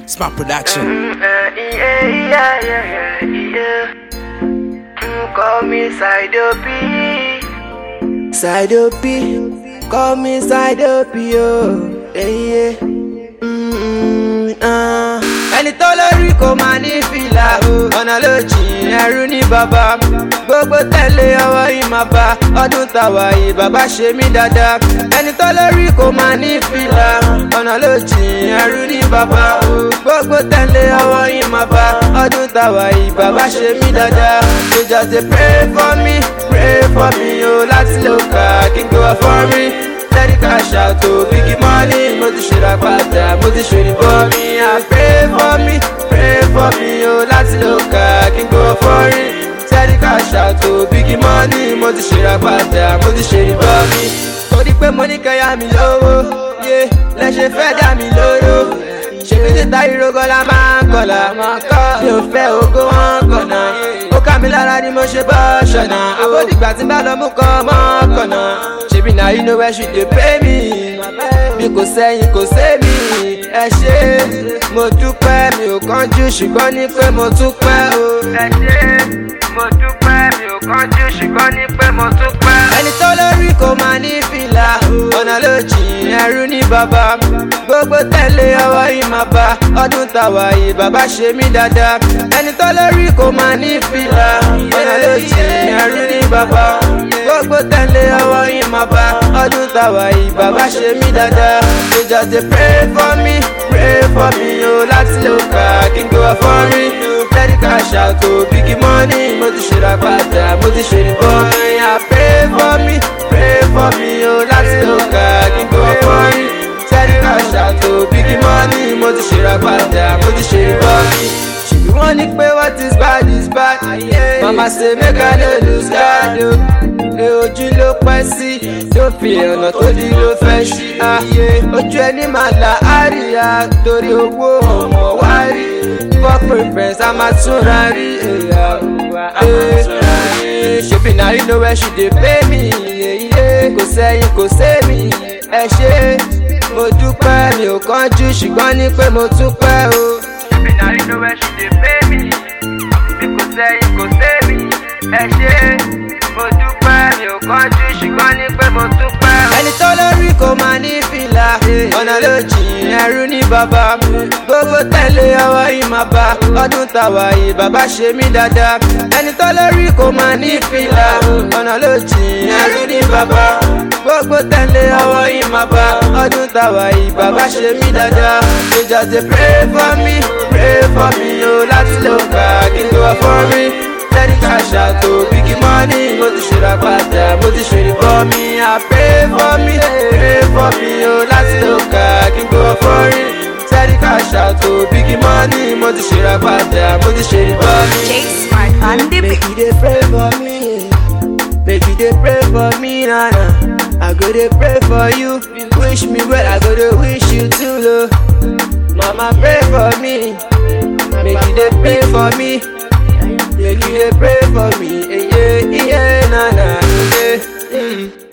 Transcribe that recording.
Smart production. yeah, yeah, yeah, yeah. Mm, Call me Side P. Side P. Call me Side P. Oh, yeah, yeah. Mm, ah. ẹni tó lórí kò máa ní fìlà ọ̀nà ló jìn ẹrú ní bàbá gbogbo tẹ̀lé ọwọ́ yìí máa bá ọdún tàwa yìí bàbá ṣe mí dáadáa ẹni tó lórí kò máa ní fìlà ọ̀nà ló jìn ẹrú ní bàbá gbogbo tẹ̀lé ọwọ́ yìí máa bá ọdún tàwa yìí bàbá ṣe mí dáadáa you just dey pray for me pray for me o láti lè kà kí n gbé wá fọ́ mi steady cash out o big money mo ti ṣèrà padà mo ti ṣèrì bọ́ mi à pray for me pray for me o láti lè kà kí n gbé wá fọ́ rí steady cash out o big money mo ti ṣèrà padà mo ti ṣèrì bọ́ mi. torí pé mo ní kẹ́yà mi lówó yé lẹ́sẹ̀ fẹ́ dá mi lóró ṣèbí títa ìrógọ́ la máa ń kọ̀là máa kọ́ mi ò fẹ́ ogó wọn kọ̀nà ó ká mi lára ni mo ṣe bọ́ ṣọ̀nà àbódìgbà tí n bá lọ mú kọ́ mọ́ kọ̀nà ṣèbí náà you know where she dey pay me bí kò sẹ́yìn kò sẹ́mi ẹ ṣe mo dúpẹ́ mi ò kánjú ṣùgbọ́n ní pé mo tún pẹ́ o ẹ ṣe mo dúpẹ́ mi ò kánjú ṣùgbọ́n ní pé mo tún pẹ́. ẹni tó lórí kò máa ní fìlà ọ̀nà ló jìn ẹrú ní bàbá gbogbo tẹ̀lé ọwọ́ yìí máa bá ọdún tàwa yìí bàbá ṣe mí dáadáa ẹni tó lórí kò máa ní fìlà ọ̀nà ló jìn ẹrú ní bàbá gbogbo tẹ̀lé ọwọ́ yìí máa bá ọdún tàwa yìí bàbá ṣe mí dáadáa you just dey pray for me pray for me o láti lè kà kí n gbé wá fọ́ rí steady cash out o big money mo ti ṣèrà padà mo ti ṣèrì bọ́ ẹ̀yà pray for me pray for me o láti lè kà kí n gbé wá fọ́ rí steady cash out o big money mo ti ṣèrà padà mo ti ṣèrì bọ́ mi. ṣèbí wọ́n ní pé what is bad is bad mama say make I no lose guard o pé ojú ló pẹ́ sí tó fi ọ̀nà tó di ló fẹ́ ṣí ayé ojú ẹni máa là áríyá torí owó ọmọ wá rí for preference a máa túnra rí èyà òwà ṣèbí náà you know where she dey pay me èyí kò sẹ́yìn kò sẹ́mi ẹ ṣe mo dúpẹ́ mi ò kánjú ṣùgbọ́n ní pé mo tún pẹ́ o. ṣèbí náà you know where she dey pay me bí kò sẹ́yìn kò sẹ́mi ẹ ṣe mo dúpẹ́ mi ò kánjú ṣùgbọ́n ní pé mo tún pẹ́ o. ẹni tó lórí kò máa ní fìlà ọ̀nà ló jìn ẹrú ní bàbá gbogbo tẹ̀lé ọwọ́ yìí máa bá ọdún tàwa yìí bàbá ṣe mí dáadáa ẹni tó lórí kò máa ní fìlà ọ̀nà ló jìn ẹrú ní bàbá gbogbo tẹ̀lé ọwọ́ yìí máa bá ọdún tàwa yìí bàbá ṣe mí dáadáa you just dey pray for me pray for me o láti lè kà kí n tó wá fọ́ rí steady cash out o big money mo ti ṣèrà padà mo ti ṣèrè bọ́ mi à pray for me pray for me o láti lè kà kí n gbé wá fọ́ rí steady cash out o big money mo ti ṣèrà padà mo ti ṣèrè bọ́ mi. J Smart on the beat. Make you dey pray for me. Make you dey pray for me, nana. I go dey pray for you. Wish me well, I go dey wish you too, lo. Mama pray for me. Make you dey pray for me. Make you dey pray for me. Yeah, yeah, yeah, nana. Yeah. Mm.